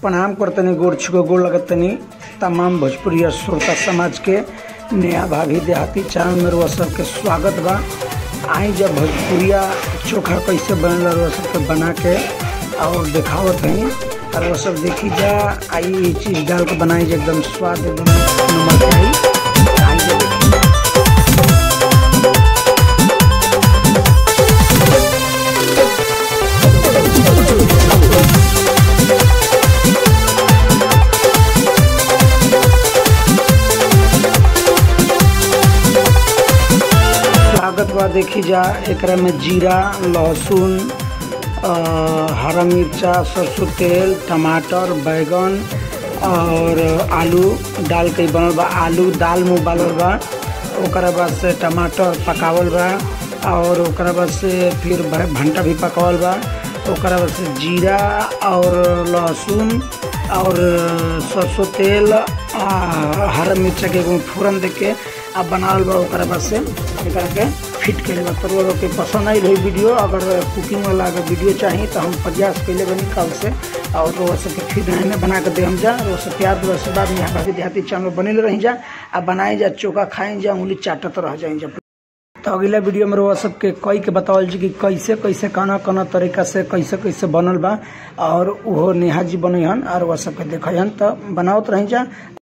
प्रणाम करतनी गोड़ छुको गोड़ लगतनी तमाम भोजपुरी श्रोता समाज के नया भाभी देहाती चैनल में रुआ सबके स्वागत बा आई जब भोजपुरिया चोखा कैसे बनल रुआ सबके बना के और दिखावत हई और वो सब देखी जा आई ये चीज़ डाल के बनाई जा एकदम स्वाद एकदम नमक आई आई जा देखी जा। स्वागत बा देखी जा एकरा में जीरा लहसुन अ, हरा मिर्चा सरसों तेल टमाटर बैगन और आलू डाल के बनल बा आलू दाल में उबालल बा ओकरा बाद से टमाटर पकावल बा और ओकरा बाद से फिर भ- भंटा भी पकावल बा ओकरा बाद से जीरा और लहसुन और सरसों तेल आ हरा मिर्चा के एगो फोरन दे के आ बनावल बा ओकरा बाद से एकरा के फिट कइले बा तो लोग के पसंद आई रही वीडियो अगर कुकिंग वाला अगर वीडियो चाहिए तो हम प्रयास कइले बनी कल से और वो सबके फिर नए बना के दे हम जा वो सब प्यार दुआ से बाद में यहाँ भाभी देहाती चैनल बनेले रही जा आ बनाई जा चोखा खाई जा उंगली चाटत रह जाई जा तो अगला वीडियो में रउआ सबके कई के बतावल जी कि कैसे कैसे कना कना तरीका से कैसे कैसे बनल बा और उहो नेहा जी बनई हन और वह सबके देखई हन तो बनावत रही जा